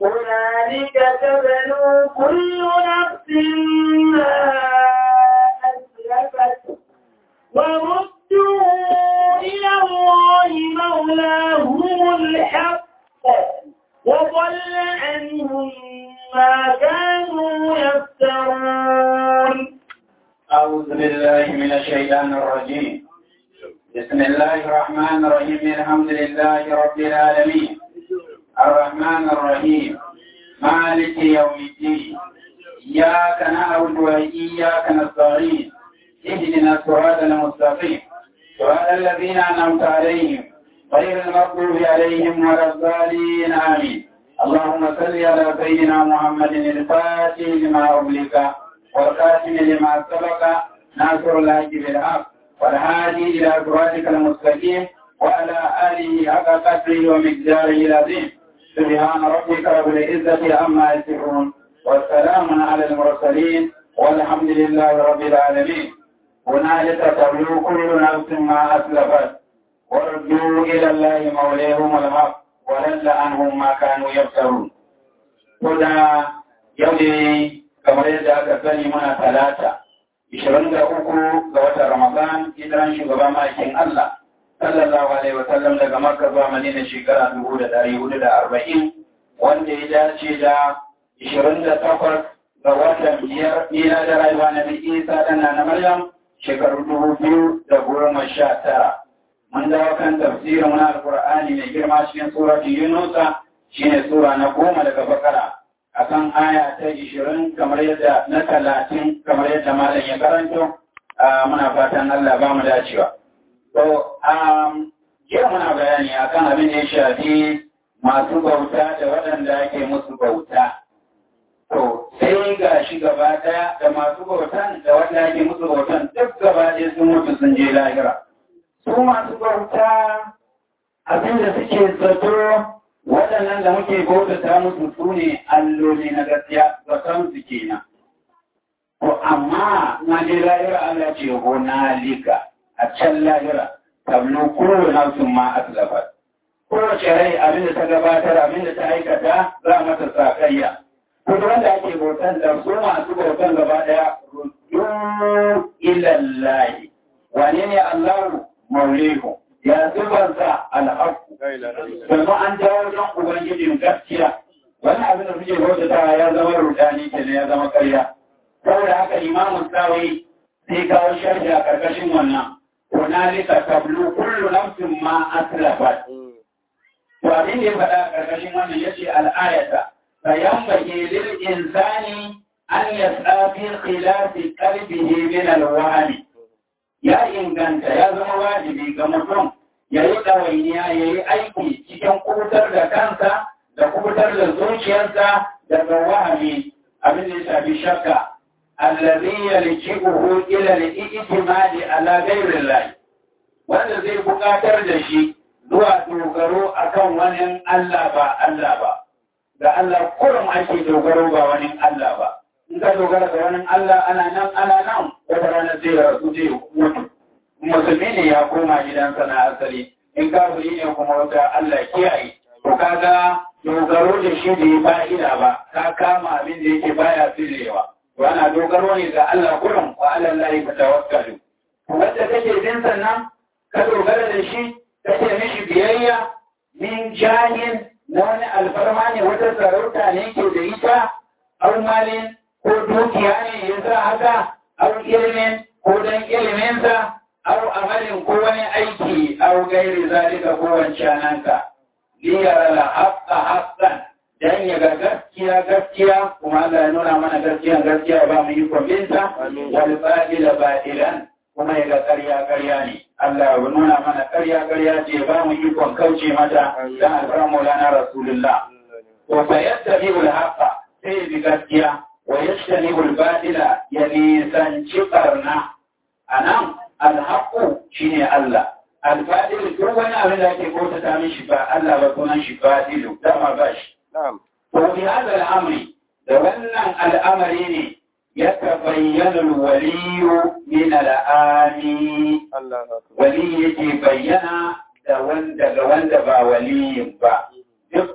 هنالك تبلو كل نفس ما أسلفت وردوا إلى الله مولاهم الحق وضل عنهم ما كانوا يفترون أعوذ بالله من الشيطان الرجيم بسم الله الرحمن الرحيم الحمد لله رب العالمين الرحمن الرحيم مالك يوم الدين إياك نعبد وإياك نستعين اهدنا الصراط المستقيم صراط الذين أنعمت عليهم غير المغضوب عليهم ولا الضالين آمين اللهم صل على سيدنا محمد الفاتح لما أغلق والخاتم لما سبق ناصر الله بالحق والهادي إلى صراطك المستقيم وعلى آله حق قدره ومقداره العظيم سبحان ربك رب العزة عما يصفون والسلام على المرسلين والحمد لله رب العالمين هنالك تبلو كل نفس ما أسلفت وردوا إلى الله مولاهم الحق ولل عنهم ما كانوا يفترون هنا يوم kamar yadda aka sani muna talata 23 ga watan Ramadan hijiran shugaban ma'aikin Allah sallallahu alaihi wa sallam daga Makka zuwa Madina shekara 1440 wanda ya dace da 28 ga watan biyar ila da rayuwa na Isa dana na Maryam shekaru 2019 mun dawo kan tafsirin wani alkur'ani mai girma cikin suratu Yunusa shine sura na goma daga Bakara akan aya ta ishirin kamar yadda na talatin kamar yadda malam ya karanto muna fatan Allah ba mu dacewa. To, jiya muna bayani akan abin da ya shafi masu bauta da waɗanda ake musu bauta. To, sai ga shi gaba ɗaya da masu bautan da wanda ake musu bautan duk gaba ɗaya sun mutu sun je lahira. Su masu bauta abin da suke zato waɗannan da muke bautata musu su ne alloli na gaskiya zaton su kenan. To amma na je lahira Allah ce na lika a can lahira tablo kowane nafsin ma aslafat. Kowace rai abin da ta gabatar abin da ta aikata za mata sakayya. Kuma wanda ake bautan da su masu bautan gaba ɗaya rudu ilallahi. Wane ne Allahu maulihu? ya zubarsa alhaku domin an jawo don ubangijin gaskiya wani abin da suke bautata ya zama rudani ke ya zama karya saboda haka imamun tsawai sai kawo sharhi a karkashin wannan hunalika tablu kullu nafsin ma aslafat to abin da ya faɗa a karkashin wannan yace al'ayata fayanbaghi lil insani an yas'a fi khilafi qalbihi min al-wahmi ya inganta ya zama wajibi ga mutum ya yi ɗawainiya ya yi aiki cikin kubutar da kansa da kubutar da zuciyarsa daga wahami abin da ya shafi shakka allazi yalji'uhu ila al-i'timadi ala ghayri Allah wanda zai buƙatar da shi zuwa dogaro akan wani Allah ba Allah ba ga Allah kurum ake dogaro ba wani Allah ba in ka dogara ga wani Allah ana nan ana nan wata rana zai rasu zai mutu musulmi ne ya koma gidansa na asali in kafiri ne kuma wata Allah kiyaye to kaga dogaro da shi da ya fa'ida ba ka kama abin da yake baya filewa to ana dogaro ne ga Allah kurum wa Allah lahi ka tawakkalu wanda kake bin sannan ka dogara da shi kake mishi biyayya min jahin na wani alfarma ne wata sarauta ne ke da ita au malin ko dukiya ne ya sa haka au ilimin ko dan iliminsa au amalin ko wani aiki au gairi zalika ko wancananka liyara la haqqa haqqan dan ya ga gaskiya gaskiya kuma Allah ya nuna mana gaskiya gaskiya ba mu yi kwambinta wal batila batilan kuma ya ga ƙarya ƙarya ne Allah ya nuna mana ƙarya ƙarya ce ba mu yi kwan kauce mata dan alfaran maulana rasulullah to fa yattabi'ul haqqa sai bi gaskiya wa yajtanibul batila ya nisanci barna anan alhaƙu shi ne Allah, alfadilu duk wani abin da ake bauta ta mishi ba Allah ba sunan shi fadilu, dama ba shi. To bi hada al'amri, da wannan al'amari ne ya tabayyana waliyu min al'ami. Wali yake bayyana da wanda ga wanda ba waliyin ba. Dukkan mu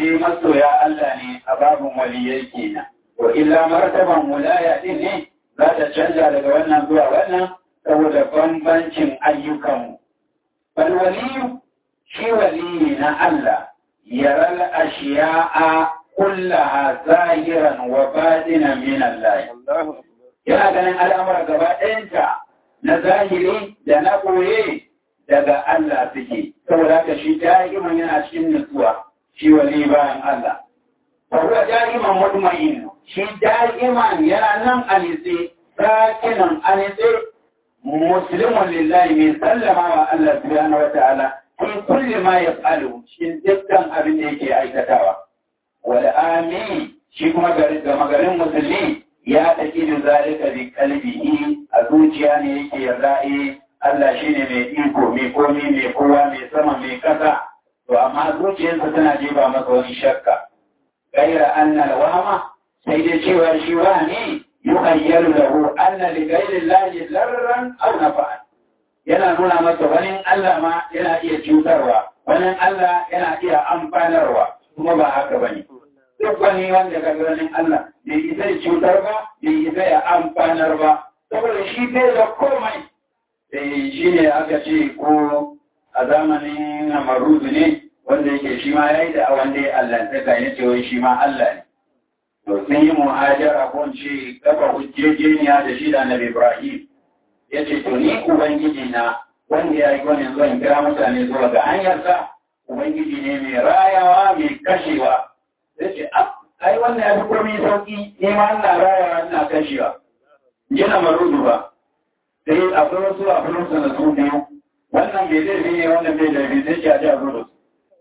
dai masoya Allah ne a babin waliyai kenan wa illa martaban wilaya din ne za ta canja daga wannan zuwa wannan saboda bambancin ayyukanmu bal waliyu shi waliyi na Allah yaral ashiya'a kullaha zahiran wa batinan min Allah yana ganin al'amura gaba ɗayanta na zahiri da na ɓoye daga Allah suke saboda haka shi da'iman yana cikin nutsuwa shi wali bayan Allah Faruwa da'iman mutmain shi da'iman yana nan a nitse sakinan a nitse muslimun lillahi mai sallama wa Allah subhanahu wa ta'ala fi kulli ma yaf'alu cikin dukkan abin da yake aikatawa wal amin shi kuma garin garin musulmi ya taƙi da zalika bi kalbihi a zuciya ne yake yarda eh Allah shine mai iko mai komi mai kowa mai sama mai kasa to amma zuciyarsa tana jefa masa wani shakka gaira anna wahama sai dai cewa shi wani yuhayyalu lahu anna li ghairi llahi darran aw nafa'an yana nuna masa wani Allah ma yana iya cutarwa wani Allah yana iya amfanarwa kuma ba haka bane duk wani wanda ka ganin Allah bai isa ya cutar ba bai isa ya amfanar ba saboda shi bai da komai sai shi ne aka ce ko a zamanin namaruzu ne wanda yake shi ma ya yi da wanda ya allantaka ya ce wai shi ma Allah ne to sun yi muhajara ko ce kafa hujjejeniya da shi da annabi Ibrahim ya ce to ni ubangiji na wanda ya yi wani zuwa kira mutane zuwa ga hanyarsa ubangiji ne mai rayawa mai kashewa ya ce ai wannan ya fi komai sauki ne ma ina rayawa ina kashewa yana marudu ba sai akwai wasu a fulunsa na su biyu wannan bai laifi ne wannan bai laifi sai ce a ji a zo da su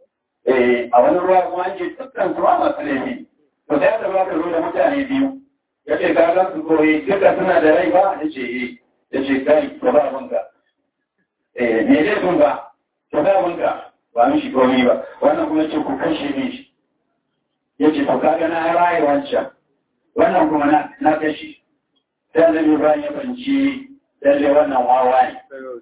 eh a wani ruwa kuma an ce dukkan su ma masu laifi to sai aka ba ka zo da mutane biyu ya ce ka gan su koyi duka suna da rai ba ya ce eh ya ce kai ka ba abinka eh me laifin ba ka ba abinka ba mishi komai ba wannan kuma ce ku kashe ne shi ya ce to kaga na raye wancan wannan kuma na kashi sai da ne bayan ya banci lalle wannan wawa ne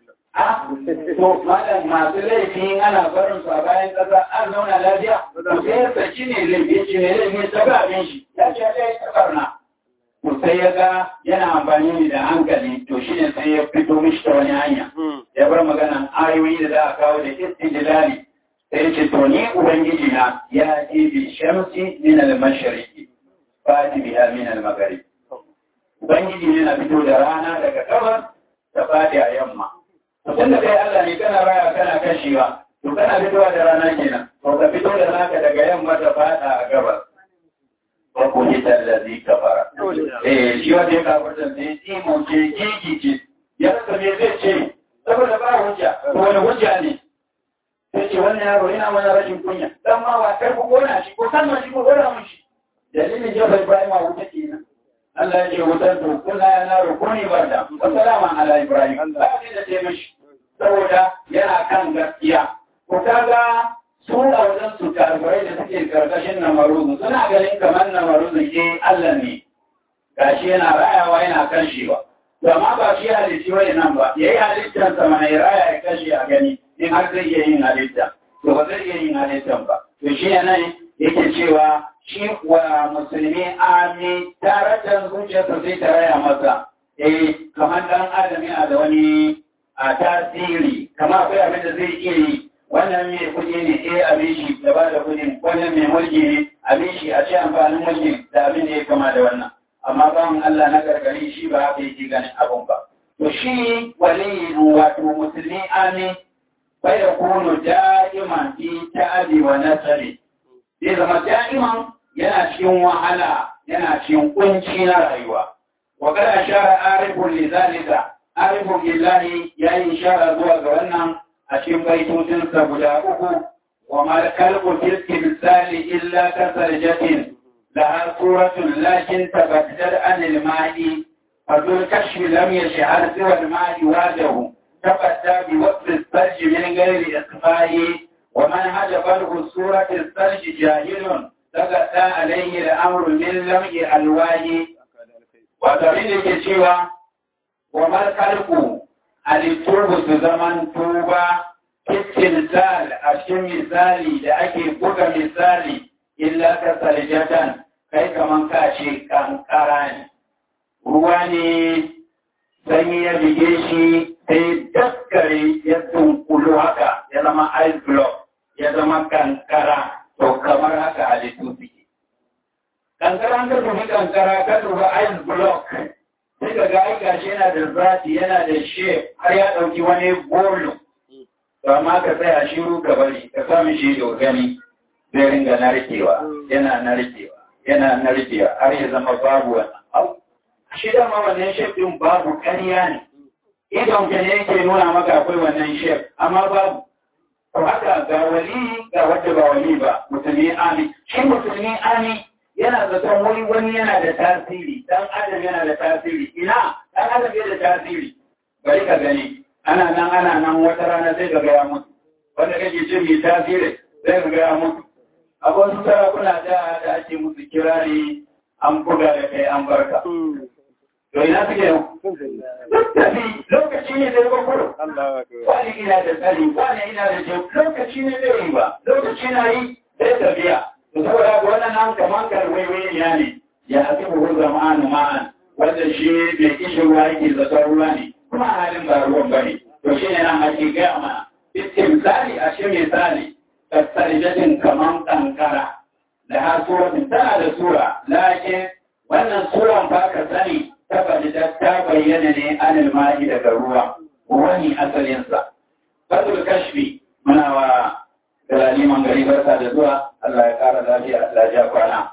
a to malam masu laifi ana barin su a bayan kasa an zauna lafiya to sai ya saki ne laifi ce ne laifi ta ga abin shi ya ce ya yi barna to sai ya ga yana amfani ne da hankali to shi ne sai ya fito mishi ta wani hanya ya bar maganan ayoyi da za a kawo da istijlali sai ce to ni ubangiji na ya ji bi shamsi min al-mashriqi fati biha min al-maghrib ubangiji ne na fito da rana daga gabas ta fadi a yamma to tunda kai Allah ne kana raya kana kashewa to kana fitowa da rana kenan to ka fito da naka daga yamma ta fada a gabas ko ko ni tallazi kafara eh shi wanda ya kafarta sai timo ce gigi ce ya rasa me zai ce saboda ba hujja to wani hujja ne sai ce wannan yaro yana mana rashin kunya dan ma wa kar ku kona shi ko san shi ko kona mun shi dalilin jefa Ibrahim a wuta kenan Allah ya ce wutar to kuna ya na rukuni barda wa salama ala Ibrahim ba ne da ce mishi saboda yana kan gaskiya ko kaga su a wajen su karbarai da suke karkashin namaruzu suna ganin kamar namaruzu ke Allah ne gashi yana rayawa yana kashewa to amma ba shi halitti wani nan ba yayi halittar sa mana ya raya ya kashe a gani in har zai iya yin halitta to ba zai iya yin halittan ba to shi ne yake cewa shi wa musulmi ami tare da zuciyarsa sai ta raya masa eh kamar dan adam yana da wani a tasiri kamar akwai abin da zai iya yi wannan mai kuɗi ne eh abin shi da ba da kuɗin wannan mai mulki ne abin shi a ce amfanin mulki da abin da ya kama da wannan amma bawan Allah na gargari shi ba haka yake ganin abin ba to shi waliyin wato musulmi ami bai da kunu da'iman fi ta'abi wa nasari zai zama da'iman yana cikin wahala yana cikin kunci na rayuwa wa kada shara arifun lizalika arifun billahi yayi ishara zuwa ga wannan a cikin baitocinsa guda uku wa mal kalbu fil timsali illa kasarjatin laha suratun lakin tabaddal anil ma'i fadul kashfi lam yashhar siwa al ma'i wajahu تبدى بوقت الثلج من غير إخفاء ومن هجبه السورة الثلج جاهل تغطى عليه الأمر من لمع ألواه وتريد كشوى وما الخلق التوب زمن توبة kittin sal a cikin misali da ake buga misali illa ka salijatan kai kaman ka ce kankara ne ruwa ne sanyi ya bige shi sai daskare ya dunkulu haka ya zama ice block ya zama kankara to kamar haka halittu suke kankara ka dubi kankara ka dubi ice block sai ka ga aika shi yana da zati yana da shape har ya ɗauki wani bolo to amma ka tsaya shiru ka bari ka sami shi da gani zai ringa narkewa yana narkewa yana narkewa har ya zama babu wannan abu shi dama wannan shape din babu ƙarya ne idon ka ne yake nuna maka akwai wannan shape amma babu to haka ga wali ga wanda ba wali ba musulmi ami shi musulmi ami yana zaton wani wani yana da tasiri dan adam yana da tasiri ina dan adam yana da tasiri bari ka gani ana nan ana nan wata rana sai ka ga ya mutu wanda kake ce mai tasiri sai ka ga ya mutu akwai wasu sarakuna da da ake musu kirari an buga da kai an barka to ina suke yau tafi lokaci ne zai kwakwaro wani ina da tsari wani ina da jau lokaci ne zai yi ba lokaci na yi sai tafiya to saboda ga wannan nan kaman karwaiwai ya ne ya hafi buhu zamanu ma'an wanda shi mai kishin ruwa yake zaton ruwa ne kuma halin ba ruwan ba ne to shi ne nan ake gaya mana misali a shi misali tasarijatin kaman kankara da har suratin tana da sura lakin wannan suran ba ka sani tabbata ta bayyana ne anil ma'i daga ruwa wani asalinsa fadul kashfi muna wa galaliman gari barka da zuwa Allah ya kara lafiya Allah ya kwana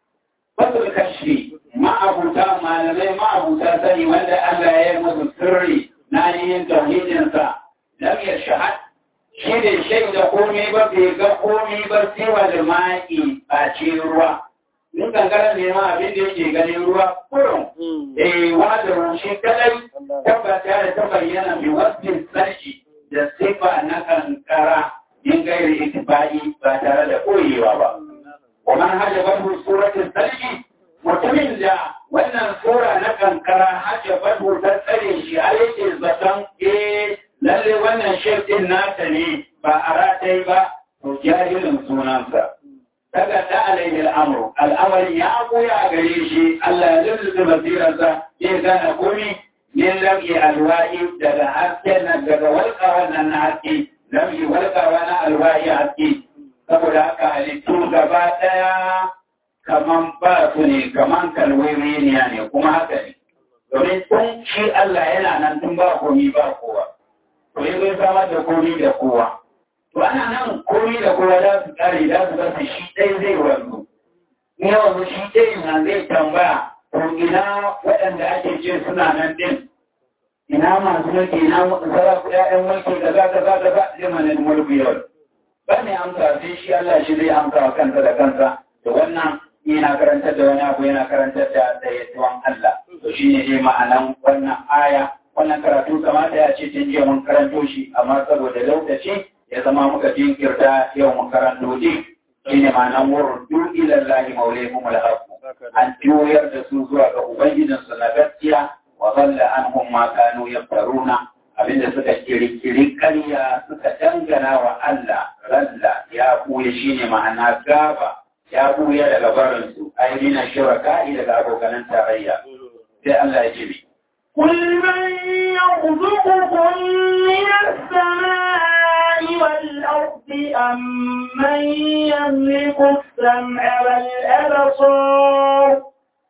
fadul kashfi ma'abuta malamai ma'abuta sani wanda Allah ya yi musu sirri na yin tauhidinsa lam yashhad shi ne shaida komai ba bai ga komai ba siwa da ma'i a ce ruwa in kankara ne ma abin da yake ganin ruwa kurum eh wanda rushe kadai tabbata da ta bayyana bi wasfin sarki da sifa na kankara in gairi itibai ba tare da koyewa ba kuma hajjabar suratul sarki mutumin da wannan sura na kankara hajjabar ta tsare shi a yake zaton eh lalle wannan shirkin nata ne ba a ratai ba to jahilin sunansa daga da alaihi al'amuru al'amari ya buya a gare shi Allah ya lulluɓe basirarsa ya gane komi min lam'i alwa'i daga hasken nan daga walƙawa nan na haske lam'i walƙawa na alwa'i haske saboda haka halittu gaba ɗaya kaman ba su ne kaman kalwaiwaniya ne kuma haka ne domin tun shi Allah yana nan tun ba komi ba kowa to yi zai samar da komi da kowa to ana nan komi da kowa za su kare za su gasa shi ɗai zai wanzu in yawan shi ɗai na zai tambaya to ina waɗanda ake ce suna nan ɗin ina masu mulki ina saraku ƴaƴan mulki da za ka za ka za zai mana mulki yau ba ne amsa sai shi Allah shi zai amsa wa kansa da kansa da wannan yana karantar da wani abu yana karantar da dayatuwan Allah to shine ne ma'anan wannan aya wannan karatu kamata ya ce tun jiya mun karanto shi amma saboda lokaci ya zama muka jinkirta yau mun karanto din shine ma'anan wurdu ila Allah mawlayhum al-haq an juyar da su zuwa ga ubangijin su na gaskiya wa dhalla anhum ma kanu yaftaruna abinda suka kirkiri ƙarya suka dangana wa Allah ralla ya buya shine ma'ana gaba ya buya daga barinsu ainihin shuraka'i daga abokanan tarayya sai Allah ya ce قل من يرزقكم من السماء والأرض أم من يملك السمع والأبصار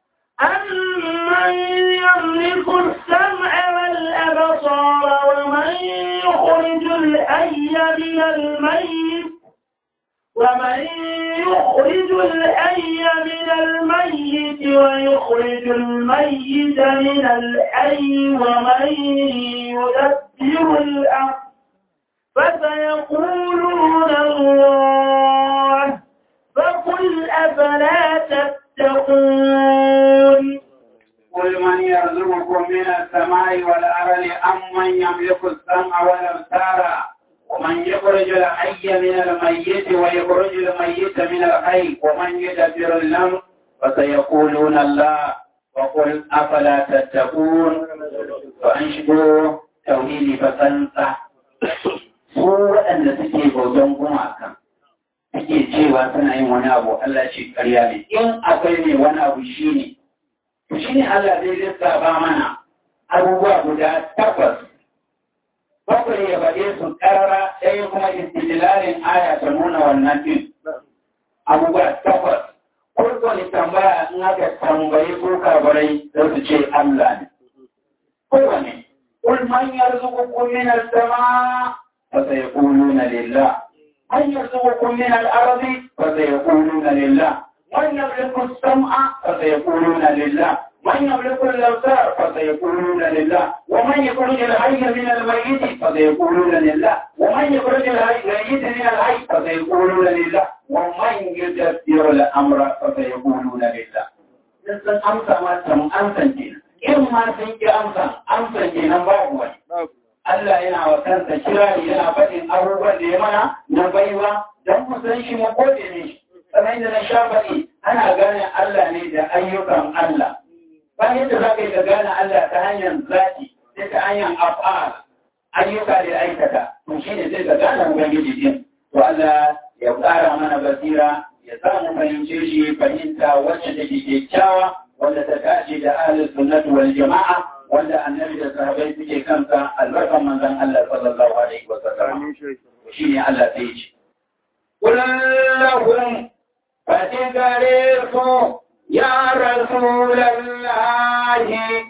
أمن يملك السمع والأبصار ومن يخرج الحي من الميت ومن يخرج الحي من الميت ويخرج الميت من الحي ومن يدبر الأمر فسيقولون الله فقل أفلا تتقون قل من يرزقكم من السماء والأرض أم من يملك السمع والأبصار ومن يخرج الحي من الميت ويخرج الميت من الحي ومن يدبر الأمر فسيقولون الله وقل أفلا تتقون وأنشدوا توحيدي فسنسى su waɗanda suke bautan gumaka suke cewa suna yin wani abu Allah ce ƙarya ne in akwai ne wani abu shi ne to shi ne Allah zai lissafa mana abubuwa guda takwas bakwai ya faɗe su ƙarara ɗaya kuma istidlalin aya ta nuna wannan ɗin abubuwa takwas kurko ne tambaya in aka tambayi ko kabarai za su ce Allah ne kowane قل من يرزقكم من السماء فسيقولون لله من يرزقكم من الأرض فسيقولون لله من يملك السمع فسيقولون لله من يملك الأبصار فسيقولون لله ومن يخرج الحي من الميت فسيقولون لله ومن يخرج الميت من الحي فسيقولون لله ومن يدبر الأمر فسيقولون لله Sun amsa ma tam amsan kenan. In ma sun ki amsan, amsan kenan babu wani. Allah yana wa kansa kirari yana faɗin abubuwan da ya mana na baiwa don mu san shi mu gode ne shi. Kamar yadda na sha faɗi ana gane Allah ne da ayyukan Allah. Ba yadda za ka yi ka gane Allah ta hanyar zaki sai ta hanyar af'al ayyuka da aikata. To shi ne sai ka gane Ubangiji din. To Allah ya ƙara mana basira ya sa mu fahimce shi fahimta wacce take kyakkyawa wanda ta dace da ahlus sunnati wal jama'a wanda annabi da sahabbai suke kansa albarkan manzon Allah sallallahu alaihi wa sallam shi ne Allah sai ce kullahum fatigare su ya rasulallahi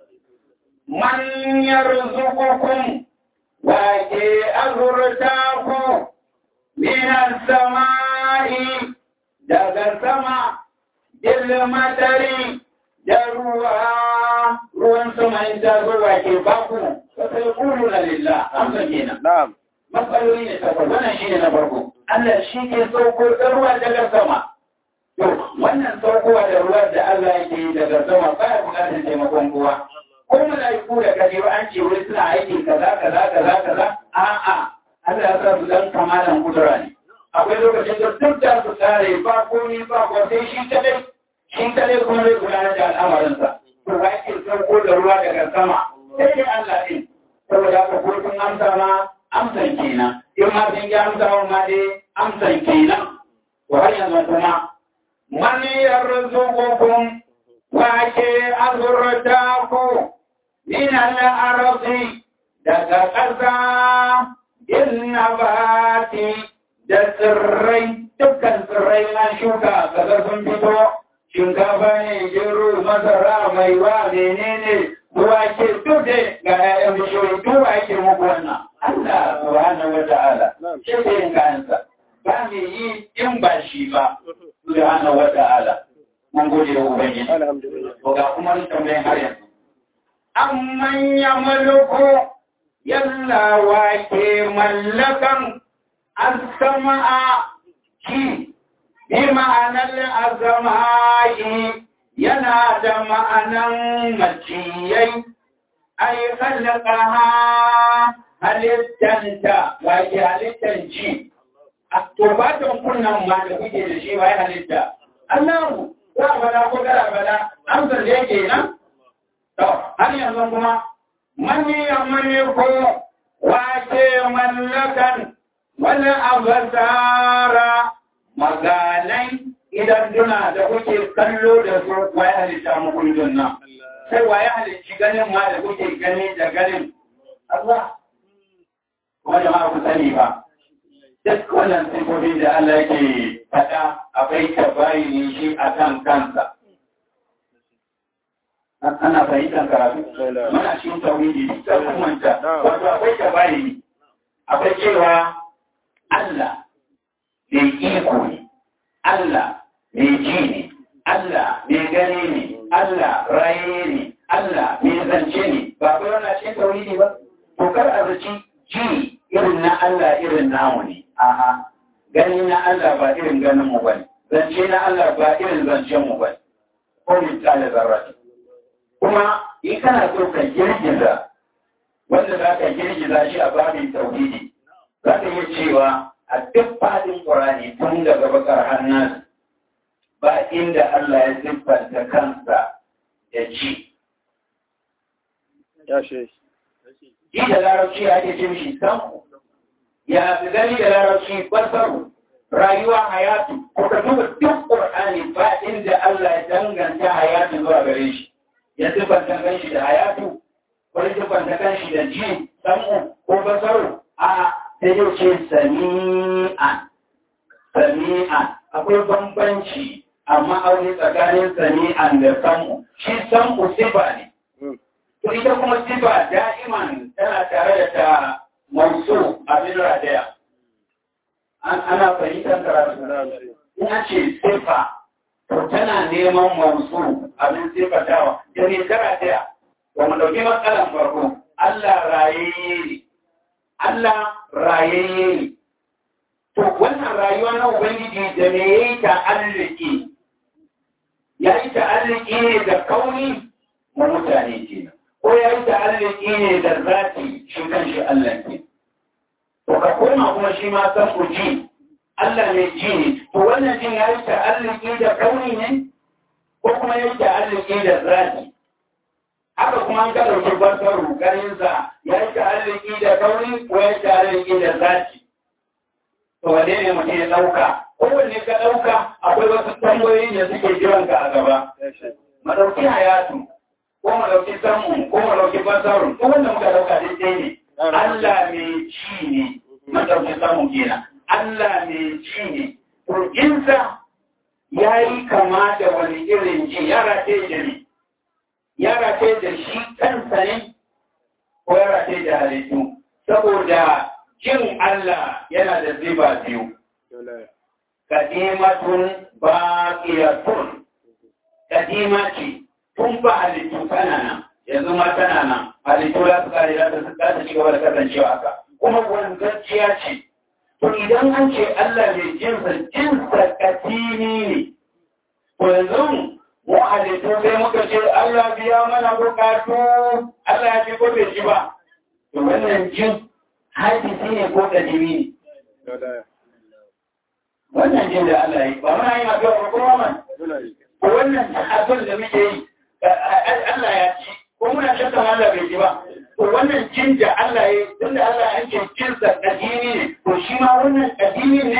man yarzuqukum wa ke azurtaku min as-sama'i daga sama ilmatari da ruwa ruwan sama in ta zuwa ke baku ba sai kulu na lillah an san kenan Na'am. matsaloli ne takwas wannan shi ne na farko Allah shi ke sauko da ruwa daga sama to wannan saukowa da ruwa da Allah yake yi daga sama ba ya bukatar taimakon kowa ko mala'iku da kaje an ce wai suna aiki kaza kaza kaza kaza a'a Allah ya sa su dan kamalan kudura ne akwai lokacin da duk da su tsare ba komi ba ko sai shi kadai shi kadai kuma zai gudanar da al'amarinsa to ba yake sauko da ruwa daga sama sai dai Allah din saboda haka ko sun amsa ma amsan kenan in ma sun yi amsa wa ma dai amsan kenan to har yanzu kuma man yarzuqukum wa ke azurta ku min al-ardi daga ƙasa innabati da tsirrai dukkan tsirrai na shuka kaga sun fito shinkafa ne gero masara mai wa menene ruwa ke duk ga 'ya'yan bishiyoyi duk wa yake muku wannan Allah subhanahu wa ta'ala shi ke yin kayansa ba me yi in ba shi ba subhanahu wa ta'ala mun gode wa ubangiji Alhamdulillah. to ga kuma tambayin har yanzu amman ya mulku yalla wa ke mallakan السماء شي بمعنى الأسماء ينادى معنى مجيي أي خلقها هل التنتا وهي هل التنجي أكتوباتهم كنا ما نفيد الشيء وهي هل التا الله لا بلا قدر بلا أمسر ليكينا طب هل ينظمكما من يملك واكي ملكا wani abasara maganai idan duna da kuke kallo da su waye halitta muku idon nan sai waye halicci ganin ma da kuke gani da ganin Allah kuma jama'a ku sani ba duk wannan sifofi da Allah yake faɗa akwai tabayini shi a kan kansa ana fahimtar karatu mana shi tauhidi sai kuma wato akwai tabayini akwai cewa Allah mai iko ne, Allah mai ji ne, Allah mai gani ne, Allah raye ne, Allah mai zance ne, ba kai wannan ce tauhidi ba. To kar a zaci ji irin na Allah irin namu ne, a'a gani na Allah ba irin ganin mu bane, zance na Allah ba irin zancen mu bane. Ko misali zarrati. Kuma in kana so ka girgiza wanda za ka girgiza shi a babin tauhidi, za ka iya cewa a duk fadin ƙorani tun daga bakar hannun ba inda Allah ya siffanta kansa da ci. Ya shi. Ji da larabci ake ce mishi samu, ya fi gani da larabci basaru, rayuwa hayatu ko ka duba duk qur'ani ba inda Allah ya danganta hayatu zuwa gare shi ya sifanta kanshi da hayatu ko ya sifanta kanshi da ji samu ko basaru a sai yau ce sami'an sami'an akwai bambanci amma aure tsakanin sami'an da samu shi samu sifa ne to ita kuma sifa da'iman tana tare da ta mausu abin radaya ana fahimtar karatu ina ce sifa to tana neman mausu abin sifatawa da ne karataya ba mu ɗauki matsalan farko Allah rayayye ne Allah rayayye ne to wannan rayuwa na Ubangiji da me ya yi ta'alliki ya yi ta'alliki ne da kauni ma mutane ke ko ya yi ta'alliki ne da zati shi kan shi Allah ke to ka koma kuma shi ma san ku ji Allah ne ji ne to wannan jin ya yi ta'alliki da kauni ne ko kuma ya yi ta'alliki da zati haka kuma an ka ɗauki basaru ganinsa ya yi ta'alliki da kauni ko ya yi ta'alliki da zati to wane ne mutum ya ɗauka kowanne ka ɗauka akwai wasu tambayoyi da suke jiran ka a gaba madauki hayatu ko madauki samu ko madauki basarun ko wanda muka ɗauka daidai ne Allah mai ci ne madauki samu kenan Allah mai ci ne to insa ya yi kama da wani irin ji yara ce da ne yara ce da shi kansa ne ko yara ce da halittu saboda jin Allah yana da ziba biyu. Kadimatun baqiyatun kadima ce tun ba halittu tana nan yanzu ma tana nan halittu za su kare za su ta ci gaba da kasancewa haka kuma wanzacciya ce to idan an ce Allah mai jinsa jinsa kadimi ne to yanzu mu halittu sai muka ce Allah biya mana bukatu Allah ya ji ko bai ji ba to wannan jin hadisi ne ko kadimi ne wannan jin da Allah yi ba muna yi mafi wa kuma man ko wannan abin da muke yi Allah ya ci ko muna shakka Allah bai ji ba to wannan jin da Allah yi tun da Allah ya ce jinsa kadimi ne to shi ma wannan kadimi ne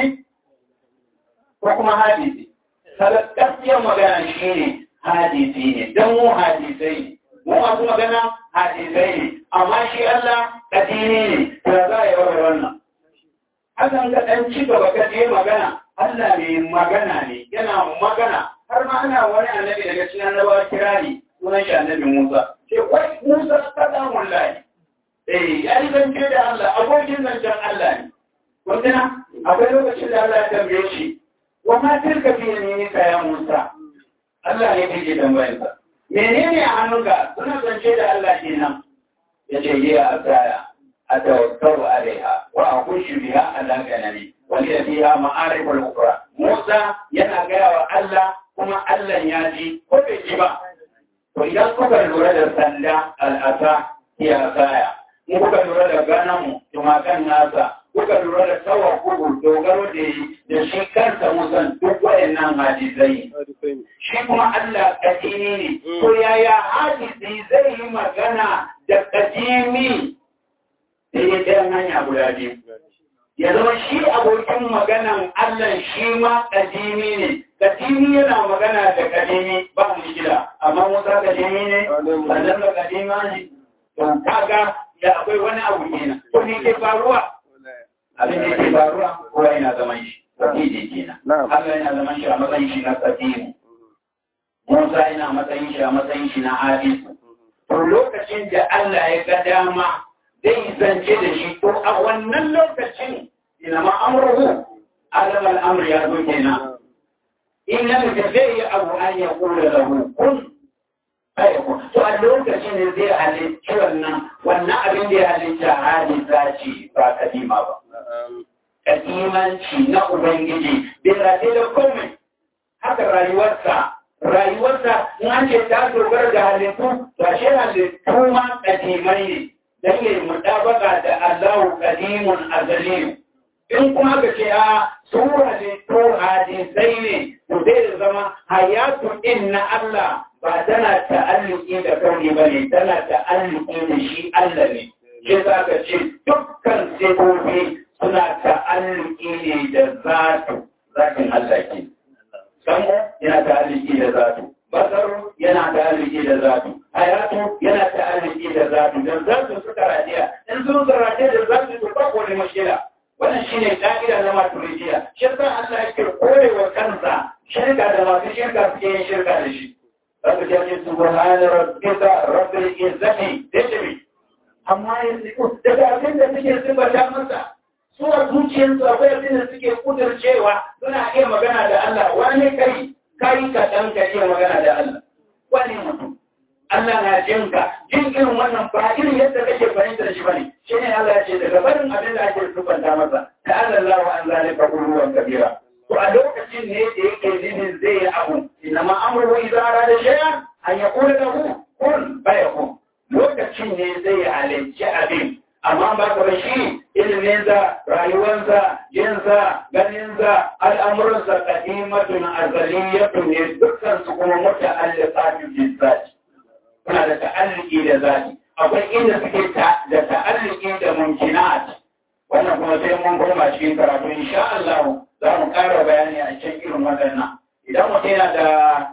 ko kuma hadisi gaskiyar magana shi ne hadisi ne don mu hadisai ne mu masu magana hadisai ne amma shi Allah kadimi ne to za a yi wa wannan hakan ga ɗan ci gaba ka je magana Allah mai magana ne yana magana har ma ana wani annabi daga cikin annabawa kirari sunan shi annabi Musa ce wai Musa kada wallahi eh ya yi zance da Allah abokin zancen Allah ne wanda akwai lokacin da Allah ya tambaye shi wa ma tilka fi yaminika ya Musa Allah ne yake tambayar sa menene a hannunka suna zance da Allah kenan yace ya asaya atawakkalu alaiha wa akhushu biha ala ganami wa li fiha ma'arif al-ukhra Musa yana gaya wa Allah kuma Allah ya ji ko bai ji ba to idan kuka lura da sanda al'asa ya asaya in kuka lura da ganamu tumakan nasa kuka lura da tsawa kugu dogaro da yi da shi kansa musan duk wayannan hadisai shi kuma Allah kadimi ne to yaya hadisi zai yi magana da kadimi da ya ɗayan hanya guda biyu ya zama shi abokin maganan Allah shi ma kadimi ne kadimi yana magana da kadimi ba mu gida amma musa kadimi ne sannan da kadima ne to kaga da akwai wani abu kenan to ne ke faruwa abin da ke faruwa kowa yana zaman shi kadidi kenan Allah yana zaman shi a matsayin shi na kadimu Musa yana matsayin shi a matsayin shi na hadisu to lokacin da Allah ya ga dama zai zance da shi to a wannan lokacin ina ma amruhu alam al-amr ya zo kenan in lam zai abu an ya kula lahu kun ayyuku to a lokacin ne zai halicci wannan wannan abin da ya halitta hadisa ce ba kadima ba kadimanci na ubangiji bai rate da komai haka rayuwarsa rayuwarsa in an ce ta dogara da halittu ba shi halittu ma kadimai ne don yi mutabaka da Allahu kadimun azaliyu in kuma ka ce a su halittu hadisai ne to zai zama hayatu in na Allah ba tana ta'alluki da kauni ba ne tana ta'alluki da shi Allah ne shi za ka ce dukkan sifofi suna ta'alluki ne da zatu zatin Allah ke samu yana ta'alluki da zatu basaru yana ta'alluki da zatu hayatu yana ta'alluki da zatu da zatu suka radiya in sun radiya da zatu to ba ko ne mashkila wannan shine ka'ida na maturidiya shi yasa Allah yake korewa kansa shirka da masu shirka suke yin shirka da shi zaka ji subhana rabbika rabbil izzati tajri amma yanzu daga abin da suke siffata masa su a zuciyarsu akwai abin da suke kudurcewa suna iya magana da Allah wani kai kai ka dan ka iya magana da Allah wani mutum Allah na jin ka jin irin wannan ba irin yadda kake fahimtar shi bane shi ne Allah ya ce daga barin abin da ake siffanta masa ta Allah wa an zalika kulluwan kabira to a lokacin ne da yake nufin zai yi abu inna ma amru idza arada shay'an an yaqula lahu kun fayakun lokacin ne zai halicci abin amma ba ka shi iliminsa rayuwarsa jinsa ganinsa al'amuransa kadimatun azaliyatun ne dukkan su kuma muta'alliqatun bizzati kuna da ta'alluki da zati akwai inda suke da ta'alluki da mumkinat wannan kuma sai mun koma cikin karatu insha Allah za mu ƙara bayani a cikin irin waɗannan idan mutum yana da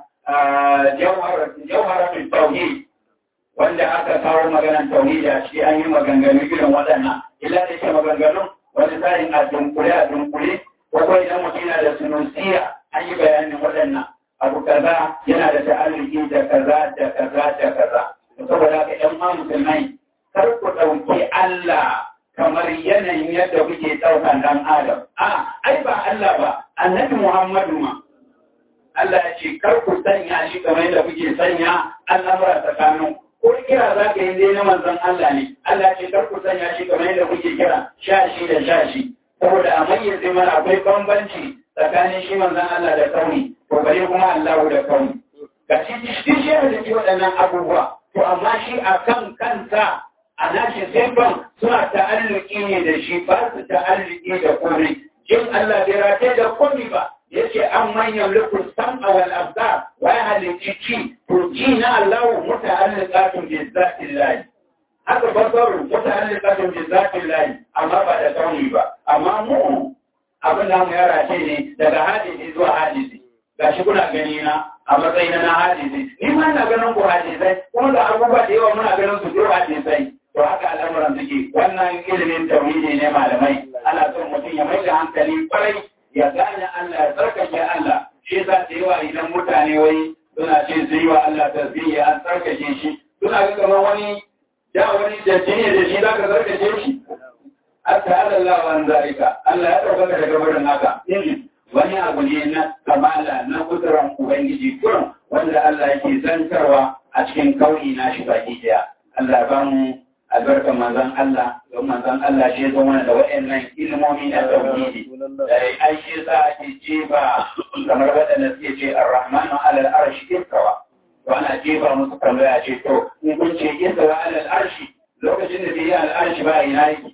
jawharatul tauhid wanda aka kawo maganan tauhidi a ciki an yi maganganu irin waɗannan illa da ke maganganun wani tsarin a dunkule a dunkule ko kuma idan mutum yana da sunusiya an yi bayanin waɗannan abu kaza yana da ta'alluki da kaza da kaza da kaza saboda haka ƴan ma musulmai kar ku ɗauki Allah kamar yanayin yadda kuke ɗaukan ɗan Adam a ai ba Allah ba annabi Muhammadu ma Allah ya ce kar ku sanya shi kamar yadda kuke sanya al'amura tsakanin ko kira za ka yi dai na manzon Allah ne Allah ce kar ku sanya shi kamar yadda kuke kira shashi da shashi saboda a mayyaze mana akwai bambanci tsakanin shi manzon Allah da kauni to bare kuma Allah da kauni ga shi shi shi da ke waɗannan abubuwa to amma shi a kan kansa a nashi sifan suna ta'alluki ne da shi ba su ta'alluki da komai jin Allah bai rataye da komai ba yace an manyan lukun sam'a wal abdar wa ya halicci ci to ji na Allah muta'alliqatun bi zatillahi haka basaru muta'alliqatun bi zatillahi amma ba da kauni ba amma mu abin da mu yara ce ne daga hadisi zuwa hadisi gashi kuna gani na a matsayin na hadisi ni ma ina ganin ku hadisai kuma da abubuwa da yawa muna ganin su zuwa hadisai to haka al'amuran suke wannan ilimin tauhidi ne malamai ana son mutum ya mai da hankali kwarai ya gane Allah ya tsarkake Allah shi za ta yi wa idan mutane wai suna ce su yi wa Allah tasbihi an tsarkake shi suna ga kamar wani da wani da jini da shi za ka tsarkake shi hatta Allah wa an zalika Allah ya ɗaukaka daga barin haka wani abu ne na kamala na kudurar ubangiji kurin wanda Allah yake zantarwa a cikin kauni na shi baki daya Allah ba mu albarkar manzon Allah don manzon Allah shi zo mana da waɗannan ilmomi na tauhidi da ai shi sa ake jefa kamar waɗanda suke ce ar-rahmanu alal arshi istawa to ana jefa musu tambaya ce to in kun ce istawa alal arshi lokacin da bai yi al arshi ba ina yake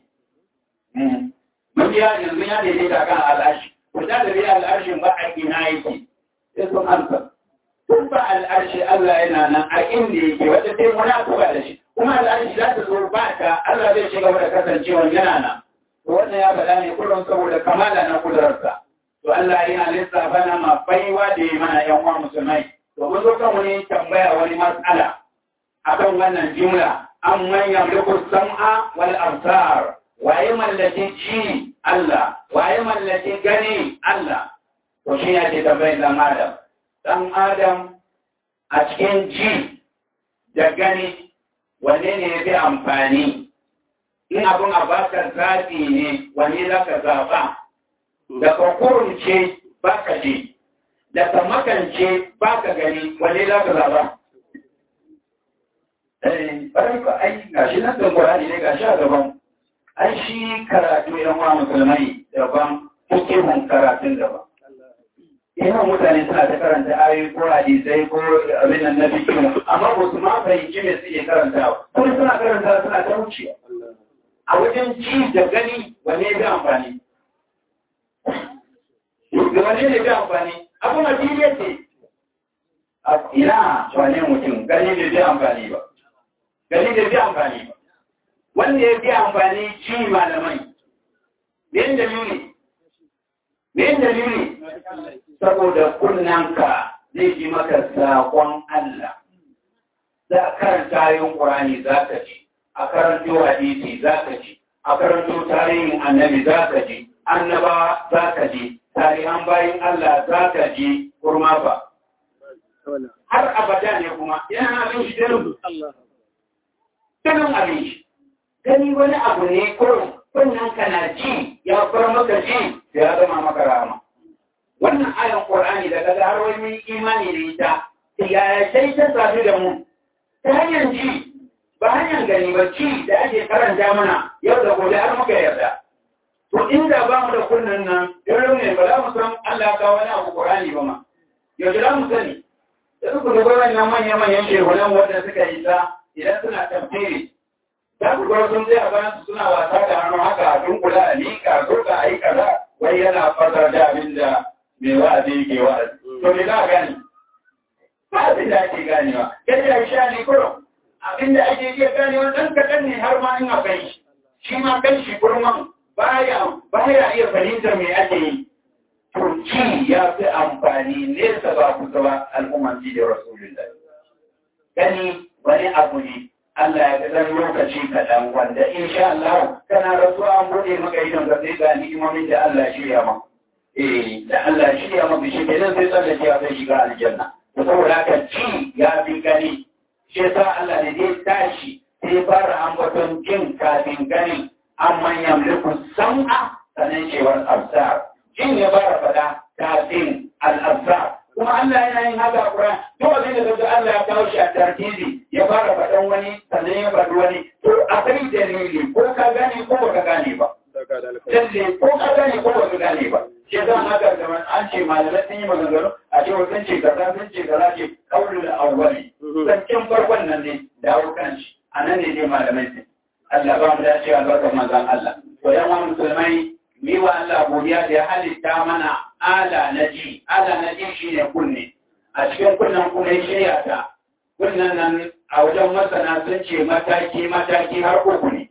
mun ya yanzu ya daidaita kan al arshi ko da bai yi al arshin ba a ina yake sai sun amsa tun ba al arshi Allah yana nan a inda yake wata sai munafuka da shi kuma al'arshi za ta zo ba ta Allah zai shiga da kasancewa yana nan. To wannan ya faɗa ne kullum saboda kamala na kudurarsa. To Allah yana lissafa na ma baiwa da ya mana ‘yan uwa musulmai. To mun zo kan wani tambaya wani matsala akan wannan jumla an manya mulku sam'a wal absar waye mallaki ji Allah waye mallaki gani Allah to shi ne ke tambayar dan Adam dan Adam a cikin ji da gani wanne ne ya fi amfani in abin a baka zaɓi ne wanne za ka zaɓa da ka kurunce ba ka je da ka makance ba ka gani wanne za ka zaɓa ɓarin ka ai ga shi nan da ne ga shi a gaban ai shi karatu yan wa musulmai daban hukihun karatun daban ina mutane suna ta karanta ayoyi ko hadisai ko abin nan na fikihu amma ba su ma fahimci me suke karanta kuma suna karanta suna ta wuce a wajen ji da gani wane ya amfani da wane ne ya amfani abu na fili yake ina wane mutum gani da zai amfani ba gani da zai amfani ba wanda ya fi amfani ji malamai me dalili me dalili saboda kunnanka zai ji maka saƙon Allah za a karanta yin ƙurani za ka ji a karanto hadisi za ka ji a karanto tarihin annabi za ka ji annaba za ka ji tarihan bayin Allah za ka ji kurma ba har abada ne kuma yana abin shi dalin dalin abin shi gani wani abu ne kurum kunnan ka na ji ya fara maka ji sai ya zama maka rama wannan ayan Qur'ani da kaga har wani mun imani da ita ya sai ta sadu da mu ta hanyar ji ba hanyar gani ba ci da ake karanta mana yau da gobe har muka yarda to inda ba mu da kunnan nan yau ne ba za mu san Allah ka wani abu Qur'ani ba ma yau da mu sani da suka duba wannan manyan manyan shehunan wanda suka yi ta idan suna tafsiri za ku ga sun zai a bayan suna wasa da hannu haka a dunkula a liƙa zo ka a yi kaza wai yana fasar da abin da mai wa'azi yake wa'azi. To me za a gani? Ba abin da ake ganewa. Yadda ya sha ne kurum. Abin da ake iya ganewa ɗan kaɗan ne har ma in akwai shi. Shi ma kan shi kurman baya baya iya fahimtar me ake yi. To ci ya fi amfani nesa ba kusa ba al'umman ji da Rasulullah. Gani wani abu ne Allah ya ga ɗan lokaci kaɗan wanda insha Allah kana rasuwa an buɗe maka idon ka sai ga ni'imomin da Allah shirya maka. eh da Allah shi ya mafi shi kenan sai tsallake ya zai shiga aljanna to saboda haka ci ya fi gani shi yasa Allah ne zai tashi sai fara ambaton jin kafin gani amma yamliku sam'a sanan cewar absar jin ya fara fada kafin al-absar kuma Allah yana yin haka a Qur'an to abin da kaga Allah ya kawo shi a tartibi ya fara fadan wani sannan ya faɗi wani to akwai dalili ko ka gane ko baka gane ba Lalle ko ka gane ko baka gane ba shi zan haka da an ce malamai sun yi maganganu a ce sun ce kaza sun ce kaza ce kaulu da awwali zancen farkon nan ne dawo kan shi a nan ne dai malamai sun Allah ba mu dace albarkar manzon Allah to yan wa musulmai mi wa Allah godiya da ya halitta mana ala na ji ala na ji shine kunne a cikin kunnen kuma ya shirya ta kunnen nan a wajen masana sun ce mataki mataki har uku ne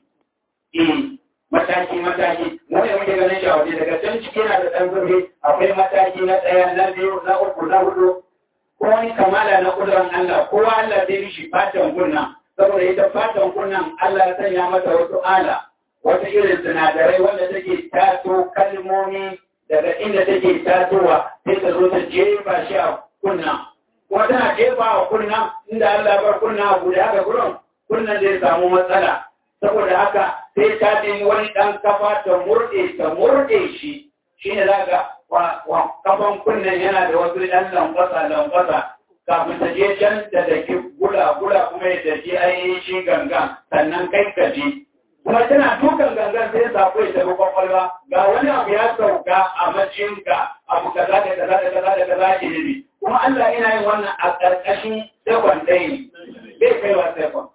eh mataki mataki mu ne muke ganin shi a waje daga can ciki na da ɗan zurfi akwai mataki na ɗaya na biyu na uku na hudu ko wani kamala na kudurin Allah kowa Allah zai mishi fatan kunna saboda ita fatan kunnan Allah ya sanya mata wasu ala wata irin sinadarai wanda take taso kalmomi daga inda take tasowa sai ta zo ta jefa shi a kunna kuma tana jefa a kunna inda Allah bar kunna a guda haka gurin kunnan zai samu matsala saboda haka sai ta nemi wani ɗan kafa ta murɗe ta murɗe shi shi ne za ga kafan kunnen yana da wasu ɗan lamfasa lamfasa kafin ta je can da daki gula gula kuma ya tafi ainihin shi gangan sannan kai ka ji kuma tana dukan gangan sai sako ya tafi kwakwalwa ga wani abu ya sauka a macinka abu kaza da kaza da kaza da kaza ke ne kuma Allah yana yin wannan a ƙarƙashin sekon ɗaya ne bai kaiwa sekon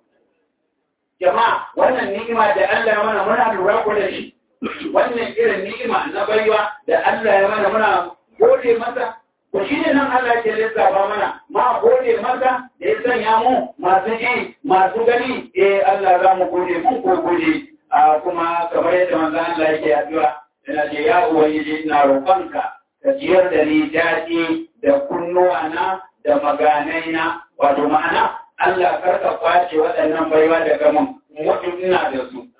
jama'a wannan ni'ima da Allah ya mana muna lura ko da shi wannan irin ni'ima na baiwa da Allah ya mana muna gode masa to shi ne nan Allah ke lissafa mana ma gode masa da ya sanya mu masu ji masu gani eh Allah za mu gode mun ko gode a kuma kamar yadda manzon Allah yake addu'a yana ce ya ubangiji ina roƙonka ka ciyar da ni daɗi da kunnuwana da maganaina wato ma'ana Allah karka kwace waɗannan baiwa daga mun mutum ina da su.